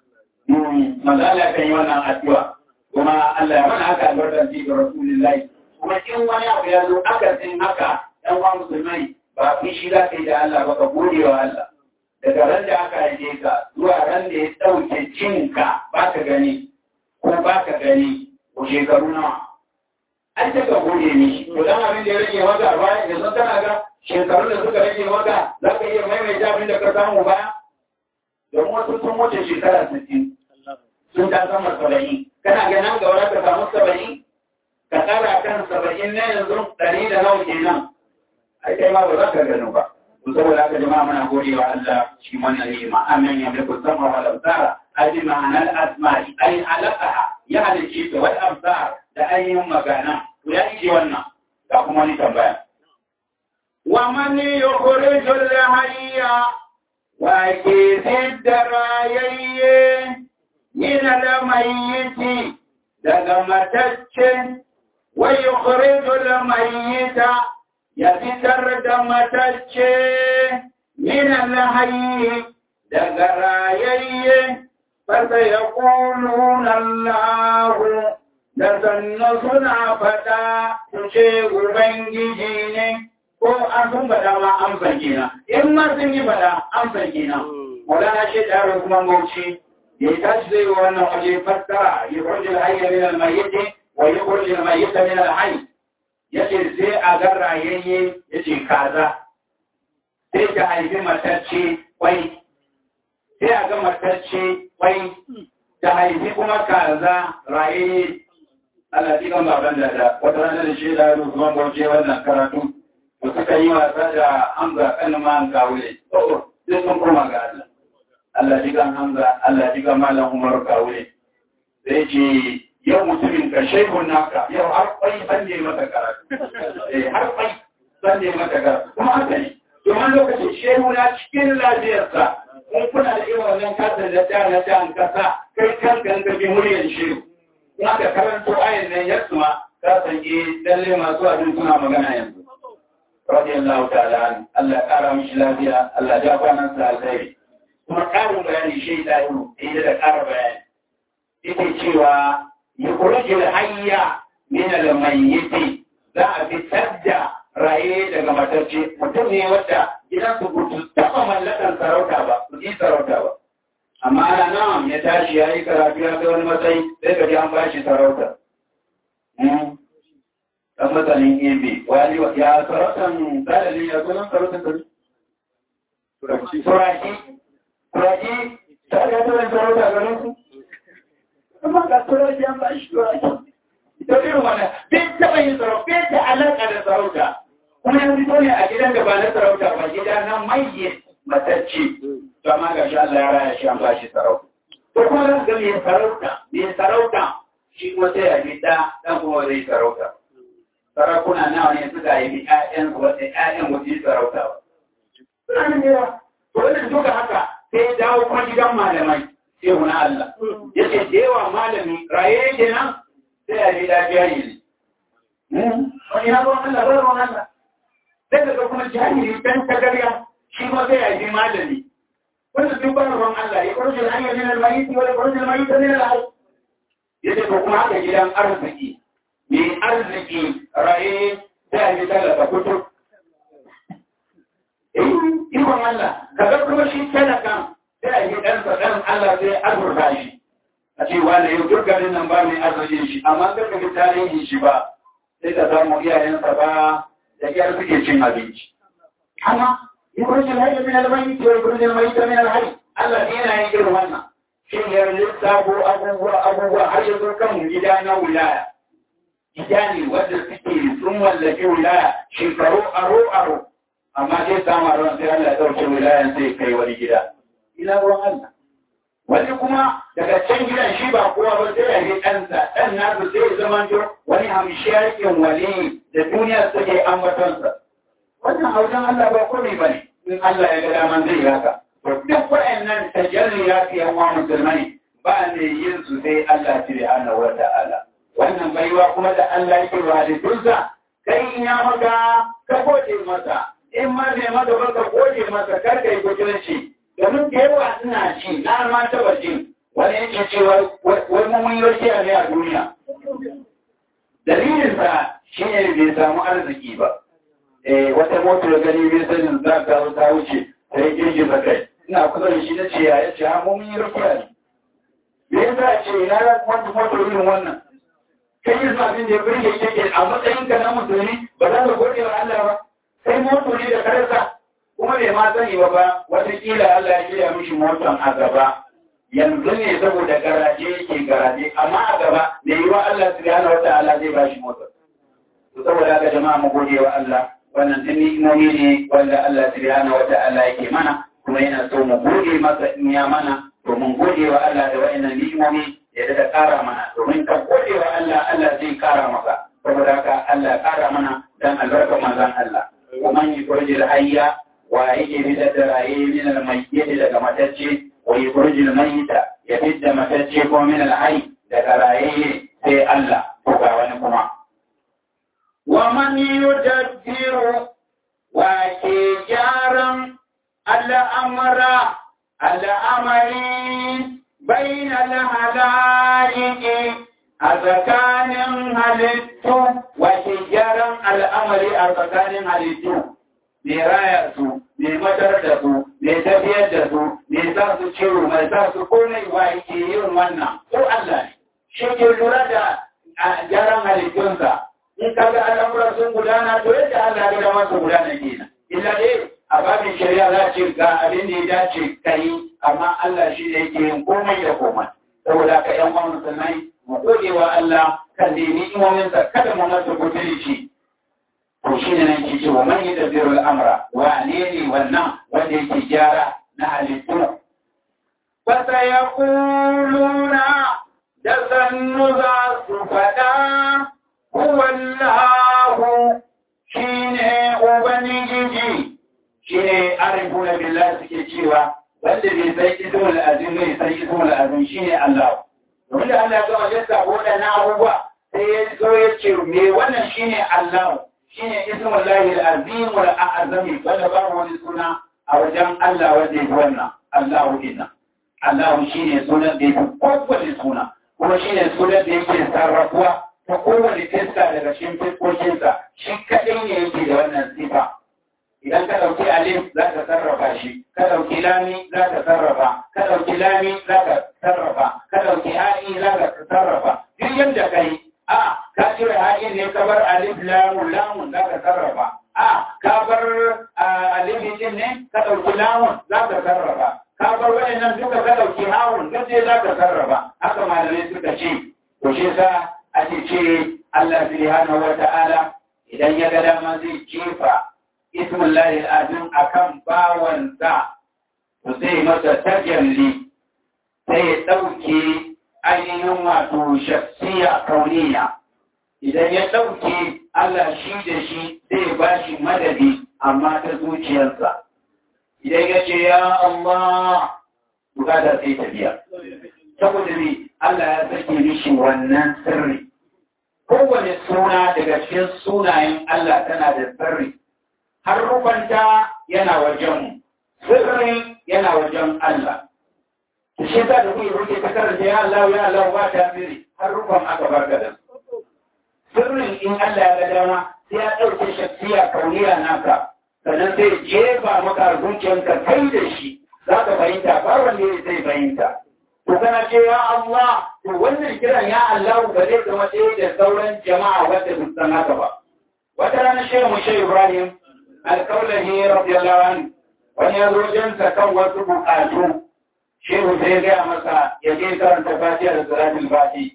Mazala kan yi wannan addu'a kuma Allah ya mana haka albarkar ji ga Rasulullahi. Kuma in wani abu ya zo aka sin haka ɗan wa musulmai ba fi shi za ka yi da Allah ba ka gode wa Allah. Daga ran da aka haife ka zuwa ran da ya ɗauke cinka ba ka gani ko ba ka gani ko shekaru nawa. An ce ka gode ni. To dan abin da ya rage maka bayan yanzu kana ga shekarun da suka rage maka za ka iya maimaita abin da ka samu baya? Don wasu sun wuce shekara sittin sun ta sama saba'in. Kana ga nan gaba ka samu saba'in? Ka tsara kan saba'in na yanzu ɗari da nawa kenan. Ai kai ma ba za ka gano ba. Saboda haka jama'a muna gode wa Allah shi wannan ni'ima. Amin ya mulku sama wal absara. Aji ma'anar asma'i ai halaqaha ya halicce ta wal absar da ainihin magana. Ya ce wannan. Ga kuma ni tambaya. ومن يخرج الحي وكيف الدرايي من الميت daga matacce wa yukhrijul mayyita ya fitar da matacce min al-hayy daga rayayye fasa yaquluna Allah da sannu suna faɗa su ce Ubangiji ne ko an sun faɗa ma an farke na in ma sun yi faɗa an farke na wadana shi da yaro kuma bauchi ya tashi zai yi wannan waje fassara ya kurji alhayya min almayyiti wa ya kurji almayyita min alhayy ya ce sai a ga rayayye ya ce kaza sai ta haifi matacce kwai sai a ga matacce kwai ta haifi kuma kaza rayayye Allah ji kan baban da da wata ranar da shi da yaro kuma bauchi wannan karatu da suka yi wasa da Hamza kan ma an kawule. Oh, sai sun koma ga Allah. Allah ji kan Hamza, Allah ji kan Malam Umar kawule. Sai ce yau mutumin ka shehun naka, yau har kwai san ne mata karatu. Eh, har kwai san ne mata karatu. Kuma haka ne. Domin lokacin shehu na cikin lafiyarsa, kun kuna da irin wannan kasar da ta na ta kasa, kai kan kan ka bi muryar shehu. In aka karanto ayin nan ya suma, ka san eh lalle masu abin suna magana yanzu. radiyallahu ta'ala an Allah ya kara mishi lafiya Allah ya kwanan sa alheri kuma karin bayani shi da yi da ƙara bayani yake cewa yukhrijul hayya min al-mayyit za a fitar da raye daga matacce mutum ne wanda idan su gudu taɓa mallakan sarauta ba su yi sarauta ba amma ana nan ya tashi ya yi karatu ya kai wani matsayi sai ka ji an bashi sarauta dan masanin ebe wani ya sarautan dalilin ya sunan sarautan kari turaki turaki turaki ta ga turan sarauta garin su kuma ga turaki an bashi turaki ita irin wannan bai taɓa yin sarauta bai da alaƙa da sarauta kuma ya fito ne a gidan da ba na sarauta ba gida na maye matacce to amma ga shi Allah ya raya shi an bashi sarauta to kuma za ga mai sarauta mai sarauta shi kuma sai ya bi ɗa ɗan kuma zai sarauta sarakuna nawa ne suka yi ƴaƴan wata ƴaƴan wata yi sarauta ba. Suna nan yawa. To wannan duka haka sai ya dawo kuma gidan malamai sai na Allah. Ya ce da yawa malami raye yake nan sai ya yi lafiya ne. Wani ya ruwan Allah ba ruwan Allah. Sai daga kuma jahili dan tagarya shi ma sai ya yi malami. Wanda duk ba ruwan Allah ya kurje hanyar min al-mayyit wa ya kurje al-mayyit min al-hayy. Ya ce to kuma haka gidan arziki mai arziki raye ta yi talaka kutu. Ikon Allah, kaga kuma shi talakan sai yi ɗansa ɗan Allah sai azurta shi. A ce wanda yau duk garin nan ba mai arzikin shi, amma ka ga tarihin shi ba, sai ka samu iyayensa ba da kyar suke cin abinci. Amma, yi kurjin haifar min albayi, ke kurjin mai ta min alhari, Allah ne yana yin irin wannan. Shin ya lissafo abubuwa abubuwa har yanzu kan gida na wilaya. iyali wadda suke sun mallaki wilaya shekaru aro-aro amma sai sama ruwan sai Allah ya ɗauke wilayan sai kai wani gida ina ruwan Allah wani kuma daga can gidan shi ba kowa ba sai ya yi ɗansa ɗan nasu sai ya zama to wani hamshiyakin wali da duniya suke ambatonsa wannan hausan Allah ba komai ba ne in Allah ya ga daman zai haka to duk waɗannan tajalli ya fi yawan musulmai ba ne yin su sai Allah subhanahu wa ta'ala wannan baiwa kuma da Allah yake wa halittunsa kai in ya maka ka gode masa in ma bai maka ba ka gode masa kar ka yi butulci domin da yawa ina ci na ma taba jin wani yake cewa wani mun yi ne a duniya dalilinsa shi ne bai samu arziki ba eh wata motar gani bai sanin za ka ta wuce sai girgiza kai ina kusa da shi na ce ya ce ha mun yi rakiya ne me yasa ce ina wata motar irin wannan kai yin abin da ya birge yake a matsayin ka na musulmi ba za ka gode wa Allah ba sai moto ne da karsa kuma bai ma sani ba ba watakila Allah ya shirya mishi motan a gaba yanzu ne saboda garaje yake garaje amma a gaba da yiwa Allah subhanahu wata'ala zai ba shi motar to saboda haka jama'a mu gode wa Allah wannan tun ni'imomi ne wanda Allah subhanahu wata'ala yake mana kuma yana so mu gode masa in ya mana to mun gode wa Allah da wa'annan ni'imomi ya da ƙara mana domin ka gode wa Allah Allah zai ƙara maka saboda haka Allah ƙara mana dan albarkar manzon Allah kuma yi kurjil hayya wa yake fitar da raye min al-mayyit daga matacce wa yurjil mayyita ya fitar matacce ko min al-hayy daga raye sai Allah ko ga wani kuma wa man yudabbiru wa ke gyaran al'amara al'amari bain al-halaiki a tsakanin halittu wa ke gyaran al'amari a tsakanin halittu mai raya su mai matar da su mai tafiyar da su mai sa su ciwo mai sa su komai wa ke yin wannan ko Allah ne shi ke lura da gyaran halittunsa in ka ga al'amuran sun gudana to yadda Allah ya dama su gudana kenan illa dai a babin shari'a za ce ga abin da ya dace kai amma Allah shi ne yake yin komai da komai saboda ka yan uwan musulmai mu gode wa Allah kan da ni'imominsa kada mu masa butulci to shi ne nan ke ce wa man yadabbiru al'amra wa ne ne wannan wanda yake gyara na halittu fa sayaquluna da sannu za su faɗa huwallahu shi ne ubangiji shi ne arifuna billah suke cewa wanda bai san ismul azim bai san ismul azim shi ne Allah wanda Allah ya gama lissa waɗannan abubuwa sai ya zo ya ce me wannan shi ne Allah shi ne ismul lahi al-azim wal a'zami wanda ba wani suna a wajen Allah wanda ya wannan Allah inna Allah shi ne sunan da ya kowane suna kuma shi ne sunan da yake sarrafuwa ta kowane fiska daga cikin fiskokinsa shi kaɗai ne yake da wannan sifa idan ka ɗauki alif za ka sarrafa shi ka ɗauki lami za ka sarrafa ka ɗauki lami za ka sarrafa ka ɗauki ha'i za ka sarrafa duk yadda ka yi a ka cire ha'in ne ka bar alif lamun lamun za ka sarrafa a ka bar alif din ne ka ɗauki lamun za ka sarrafa ka bar waɗannan duka ka ɗauki hawun duk dai za ka sarrafa haka malamai suka ce to shi sa ake ce Allah subhanahu wa ta'ala idan ya ga dama zai jefa ismullahi al'azim akan bawansa to sai masa tajalli sai ya ɗauke ainihin wato shaksiya kauniya idan ya ɗauke Allah shi da shi zai ba shi madadi amma ta zuciyarsa idan ya ce ya Allah bukata sai ta biya saboda ne Allah ya sake mishi wannan sirri kowane suna daga cikin sunayen Allah tana da sirri har rubanta yana wajen sirri yana wajen Allah shi za da kuyi ruke ta karanta ya Allah ya Allah ba ta sirri har rufan aka barka da sirrin in Allah ya ga dama sai ya ɗauke shafiya kauniya naka sannan sai jefa maka zuciyanka kai da shi za ka fahimta ba wanda zai fahimta to kana ce ya Allah to wannan kiran ya Allah ba zai zama ɗaya da sauran jama'a wadda su san haka ba wata rana shehu mu shehu Ibrahim alkaulahi radiyallahu anhu wani ya zo jinsa kan wasu buƙatu shehu sai gaya masa ya je karanta fatiha da salatul fati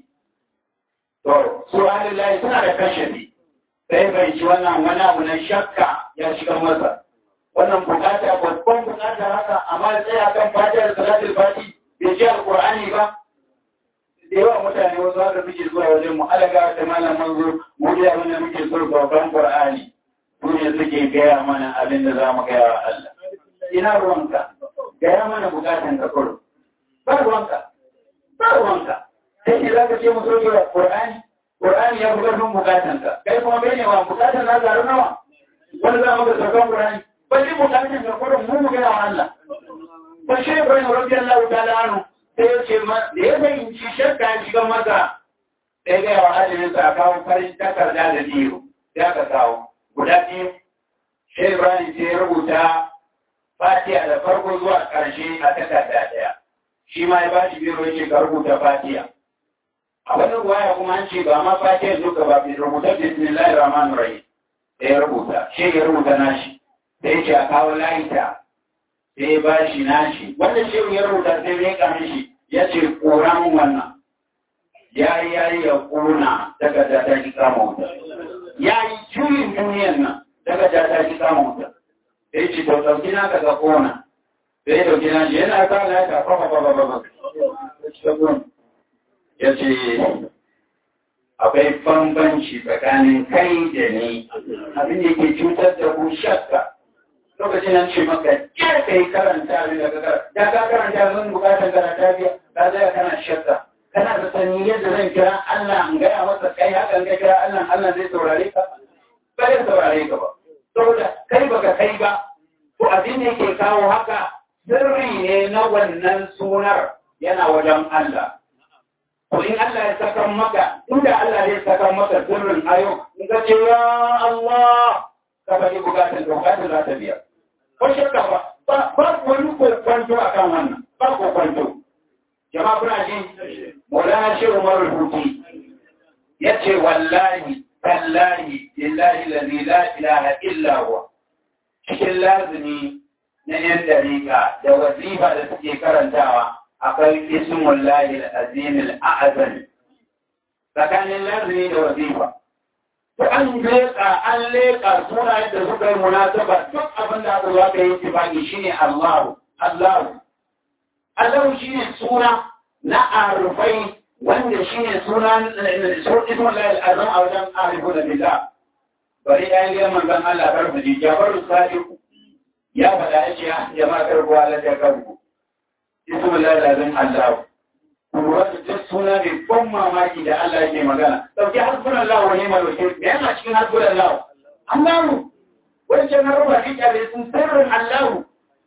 to su alillahi suna da kashafi sai bai ci wannan wani abu na shakka ya shiga masa wannan bukata babban bukata haka amma sai akan fatiha da salatul fati bai ji alqur'ani ba da yawa mutane wasu haka suke zuwa wajen mu alaga da malam manzo mu da abin da muke so babban qur'ani su ne suke gaya mana abin da za mu gaya wa Allah ina ruwanka gaya mana bukatan ka kullum ba ruwanka ba ruwanka sai ne za ka ce musu ke Qur'ani Qur'ani ya buga nun bukatan ka kai kuma bai ne wa bukatan na zaru nawa wani za mu ga saukan Qur'ani ba shi bukatan ka kullum mu mu gaya wa Allah ba shi Ibrahim radiyallahu ta'ala anhu sai ya ce ma da ya fahimci shakka ya shiga masa sai gaya wa hajjin sa kawo farin takarda da biyu ya ka kawo guda biyu shi Ibrahim sai ya rubuta fatiha da farko zuwa ƙarshe a takarda ɗaya shi ma ya ba shi biro yake ka rubuta fatiha a wani ruwaya kuma an ce ba ma fatiha duka ba bi rubuta bismillahir rahmanir rahim sai ya rubuta shi ya rubuta nashi sai ya ce a kawo layita sai ya ba shi nashi wanda shi ya rubuta sai ya kame shi ya ce kora mun wannan ya yi ya yi ya kona takarda ta ki kama wuta ya yi juyin duniyan nan takarda ta ki kama wuta sai ce to ɗauki na ka ga kona sai ɗauki na shi yana ka na ka fafa fafa fafa ya ce akwai bambanci tsakanin kai da ni abin da ke cutar da ku shakka lokacin nan ce maka ya ka yi karanta abin da ka karanta ya ka karanta zan bukatar karanta biya ka zai kana shakka kana da sani yadda zan kira Allah in gaya masa kai haka ka kira Allah Allah zai saurare ka ba zai saurare ka ba saboda kai baka kai ba to abin da yake kawo haka sirri ne na wannan sunar yana wajen Allah to in Allah ya saka maka inda Allah ya saka maka sirrin ayo in ka ce ya Allah ka faɗi bukatun da bukatun za ta biya ko shakka ba ba wani kwanto akan wannan ba ko kwanto jama'a kuna ji Maulana Shehu Umar Rubuti ya ce wallahi tallahi lillahi lalzi la ilaha illa huwa cikin lazimi na yan dariƙa da wazifa da suke karantawa akwai ismun lahi al-azim al-a'zam tsakanin lazimi da wazifa to an leƙa an leƙa sunayen da suka yi munasaba duk abin da aka zo aka yi tifaki shine Allahu Allahu Allahu shine suna na arufai wanda shi ne sunan ismun layar azam a wajen arifu da bila bari ɗayan gidan manzan Allah karfi ji jabaru sadiku ya faɗa ya ce ya ma karbuwa la ta karbu ismun layar azam Allah kuma da duk suna mai ban mamaki da Allah yake magana dauki hasbun Allah wa ni'mal wakil me yana cikin hasbun Allah Allahu wancan na ruba kike sun sirrin Allahu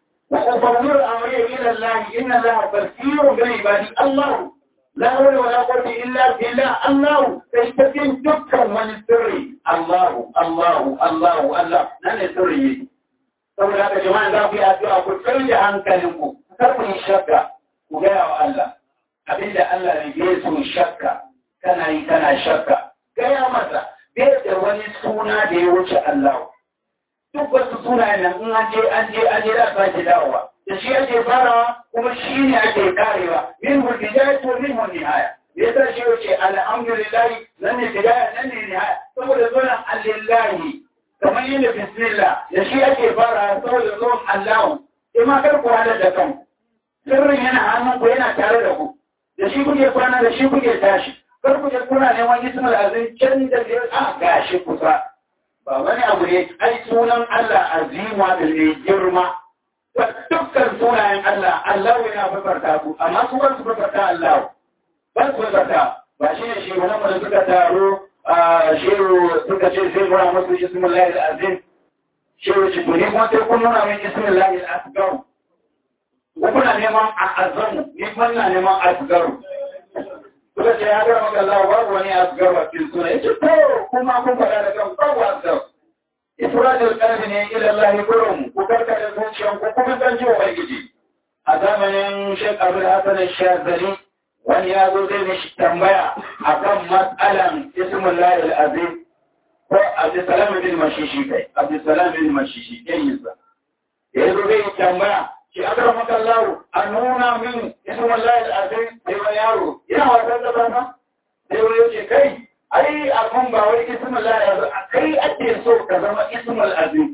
وأفضل أمري إلى الله إن الله بصير بعبادي الله لا حول ولا قوة إلا بالله الله تشتكين دكا من السر الله الله الله الله نحن سري saboda haka jama'a za ku yi addu'a ku tsarki hankalinku kar ku yi shakka ku gaya wa Allah abinda Allah ne bai so shakka kana yi kana shakka gaya masa bai da wani suna da ya wuce Allah duk wasu sunayen nan in an je an je an je za su sake dawowa da shi ake farawa kuma shi ne ake karewa min hu bidaya to min hu nihaya me yasa shi yace alhamdulillah nan ne bidaya nan ne nihaya saboda zuwan alillahi kamar yin da bismillah da shi ake farawa saboda zuwan allahu sai ma kar ku hada da kan sirrin yana hannun ku yana tare da ku da shi kuke kwana da shi kuke tashi kar ku je kuna neman ismul azim can da a gashi kusa ba wani abu ne ai sunan Allah azima da mai girma dukkan sunayen Allah Allah yana babarta ku amma su ba su babarta Allah ba su babarta ba shi ne shi wani da suka taro a shehu suka ce sai mura musu ismullahi al-azim shehu shi to ne kuma sai kun nuna min ismullahi al-asgar ko kuna neman azamu ni kuma na neman asgar suka ce ya gara maka Allah babu wani asgar wa cikin suna yace to kuma kun faɗa da kan babu asgar ifradul qalbi ne ila Allah kurum ku karka da zuciyan ku kuma dan ji ubangiji a zamanin Sheikh Abdul Hassan Shazali wani ya zo zai mishi tambaya akan matsalan ismullah al-azim ko Abdulsalam bin Mashishi kai Abdulsalam bin Mashishi kai yinsa ya zo zai tambaya shi aka maka Allah a nuna min ismullah al-azim sai wa yaro ina wasan da bana sai wani ce kai ai abun ba wai ismul azim kai ake so ka zama ismul azim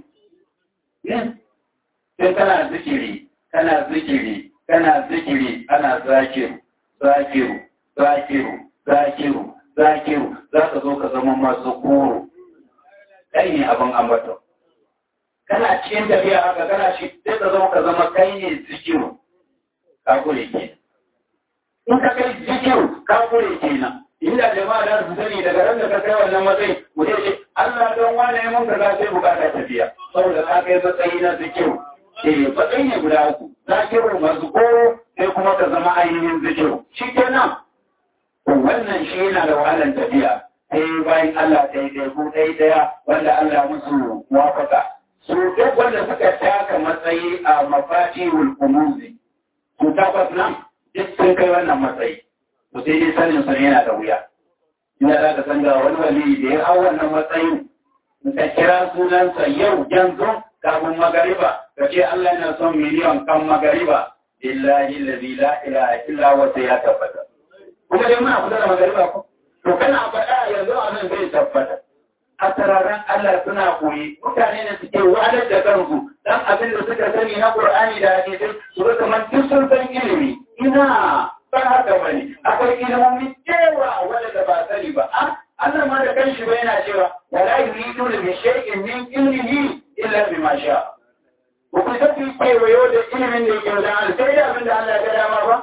sai kana zikiri kana zikiri kana zikiri ana zakiru zakiru zakiru zakiru zakiru za ka zo ka zama masu kuro kai ne abin ambato kana cikin tafiya haka kana shi sai ka zo ka zama kai ne zikiru ka kure ke in ka kai zikiru ka kure kenan inda jama'a da su sani daga ran da ka kai wannan matsayi mu ce Allah don wane mun ka za sai bukata tafiya saboda ka kai matsayi na zikiru eh matsayi ne guda uku zakiru masu koro sai kuma ka zama ainihin zikiru shi kenan wannan shi yana da wahalar tafiya sai bayan Allah ta yi ɗaya ko ɗaya ɗaya wanda Allah musu wafaka su duk wanda suka taka matsayi a mafati wulkumuzi su tabbas nan duk sun kai wannan matsayi to sai dai sanin sa yana da wuya ina za ka san ga wani wali da ya hau wannan matsayin ka kira sunansa yau yanzu kafin magariba ka ce Allah yana son miliyan kan magariba billahi allazi la ilaha illa huwa sai ya tabbata kuma dai muna kusa da magariba ko to kana faɗa yanzu a nan zai tabbata a tararen Allah suna koyi mutane ne suke wahalar da kansu dan abin da suka sani na Qur'ani da hadisi su ga kamar duk sun san ilimi ina ba haka bane akwai ilimomi cewa wanda da ba sani ba a Allah ma da kanshi ba yana cewa wala yuridu bi shay'in min ilmihi illa bima sha ko ku tafi kewayo da ilimin da yake da Allah sai da abin da Allah ya dama ba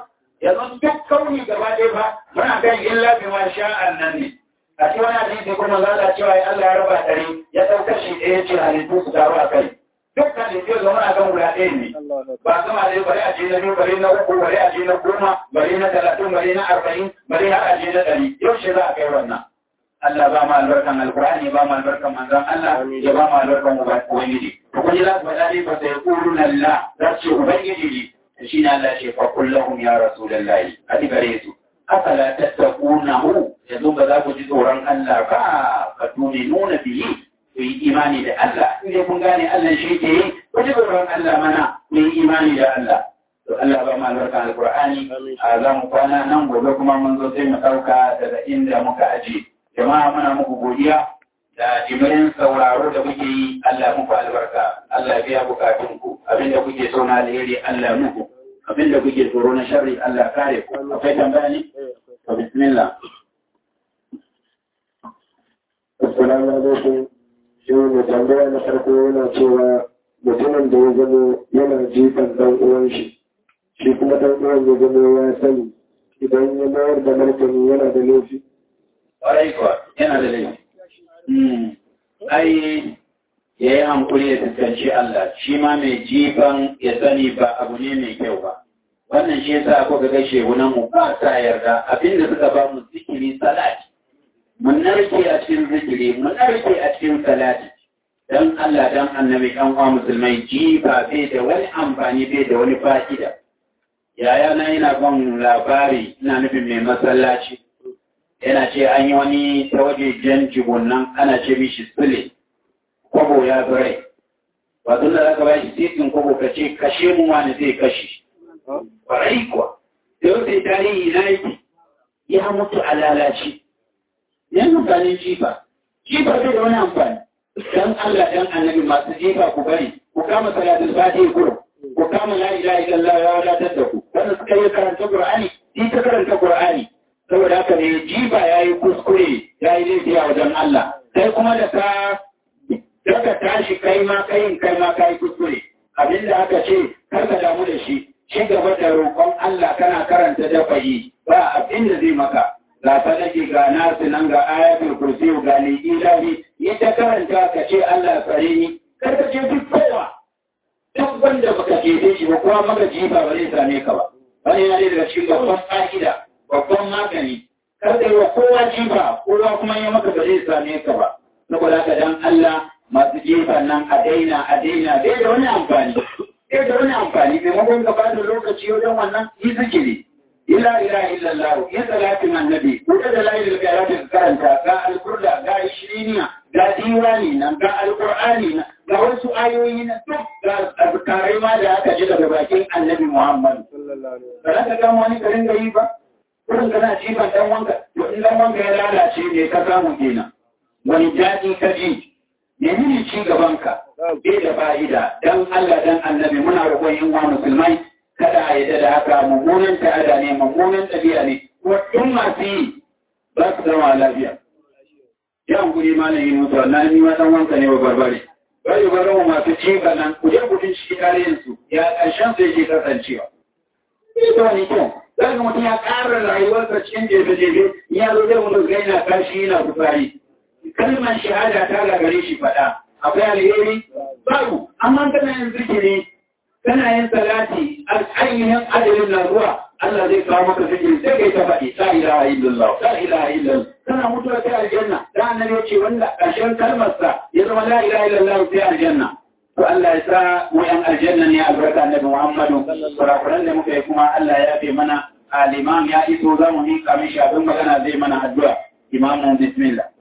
yanzu duk kauni gaba ɗaya ba muna kan illa bi ma sha'an nan ne a cikin wani hadisi kuma za a cewa Allah ya raba ɗari ya ɗaukar shi ɗaya ce halittu su taru a kai duk halittu zama a kan guda ɗaya ne ba sama dai bari a je na biyu bari na uku bari a je na goma bari na talatin bari na arba'in bari har a je na ɗari yau shi za a kai wannan Allah ba mu albarkan alkur'ani ba mu albarkan manzon Allah ya ba mu albarkan ubangiji to kun ji za su faɗa ne ba sai qulun Allah za su ce ubangiji ne shi ne Allah ce fa kullahum ya rasulullahi a gare su afala tattaqunahu yanzu ba za ku ji tsoron Allah ba ka tuni nuna bihi ku yi imani da Allah in dai kun gane Allah shi ke yi ku ji tsoron Allah mana ku yi imani da Allah to Allah ba mu albarkan alkur'ani a za mu kwana nan gobe kuma mun zo sai mu ɗauka daga inda muka aje jama'a muna muku godiya da jimirin sauraro da muke yi Allah muku albarka Allah biya bukatunku abinda kuke so na alheri Allah muku abinda kuke tsoro na sharri Allah kare ku akwai tambaya ne to bismillah assalamu alaikum shi ne tambaya na farko yana cewa mutumin da ya zama yana jifan dan uwan shi shi kuma dan uwan ya zama ya sani idan ya mayar da martani yana da laifi ƙwarai kuwa yana da laifi ai ya yi hankuli ya fuskanci Allah shi ma mai jifan ya sani ba abu ne mai kyau ba wannan shi yasa ko ga gashe wunan mu ba sa yarda abinda suka ba mu zikiri salati mun narke a cikin zikiri mun narke a cikin salati dan Allah dan annabi dan uwa musulmai jifa bai da wani amfani bai da wani fa'ida yaya na yana ban labari ina nufin mai masallaci yana ce an yi wani ta waje jan nan ana ce mishi sule kwabo ya zurai ba tun da zaka ba shi titin kwabo ka ce kashe mu wani zai kashe kwarai kuwa da yau sai tarihi na yake ya mutu a lalace yan amfanin jifa jifa bai da wani amfani dan Allah dan annabi masu jifa ku bari ku kama salatul fatiha kurum ku kama la ilaha illallah ya wadatar da ku wanda suka yi karanta qur'ani shi ta karanta qur'ani saboda haka ne jiba ya yi kuskure ya yi laifi a wajen Allah kai kuma da ka daga tashi kai ma kayin kai ma ka yi kuskure abinda aka ce kar ka damu da shi ci gaba da roƙon Allah kana karanta dafayi ba abin da zai maka ga sadaki ga nasu nan ga ayatul kursi ga ilahi yi ta karanta ka ce Allah tsare ni kar ka ce duk kowa duk wanda baka jefe shi ba kuma maka jifa ba zai same ka ba wani yana daga cikin babban fa'ida babban magani kar da wa kowa jifa kowa kuma ya maka ba zai same ka ba saboda haka dan Allah masu jifa nan a daina a daina bai da wani amfani bai da wani amfani maimakon ka ba da lokaci wajen wannan yi zikiri illa ilaha illallah ya salatin annabi ko da la ilaha illallah ka karanta ga alqur'ani ga ishiriniya ga diwani nan ga alqur'ani nan ga wasu ayoyi na duk ga azkarai ma da aka ji daga bakin annabi Muhammad ba za ka gama wani garin gari ba kurin kana jifan dan wanka to in dan wanka ya lalace ne ka samu kenan wani daɗi ka ji menene ci gaban ka bai da fa'ida dan Allah dan annabi muna roƙon yin wa musulmai kada a yadda da haka mummunan ta'ada ne mummunan ɗabi'a ne kuma in masu yi ba su zama lafiya yan guri ma na yi musu wannan ni ma dan wanka ne ba barbare bari bari mu masu jifa nan ku je ku bincike tarihin su ya ƙarshen su yake kasancewa ita wani kyau zaka mutum ya ƙara rayuwarsa cikin jefe-jefe ya zo zai mutu ga yana kashi yana kufari kalmar shahada ta gagare shi faɗa akwai alheri babu amma kana yin zikiri kana yin salati ainihin adalin na zuwa Allah zai kawo maka zikiri sai kai ta faɗi la ilaha illallah la ilaha illallah kana mutuwa sai aljanna da annabi ya ce wanda ƙarshen kalmarsa ya zama la ilaha illallah sai aljanna to Allah ya sa mu yan aljanna ne albarka annabi Muhammadu kurakuran da muka yi kuma Allah ya yafe mana al-imam ya iso za mu miƙa mishi abin magana zai mana addu'a imamu bismillah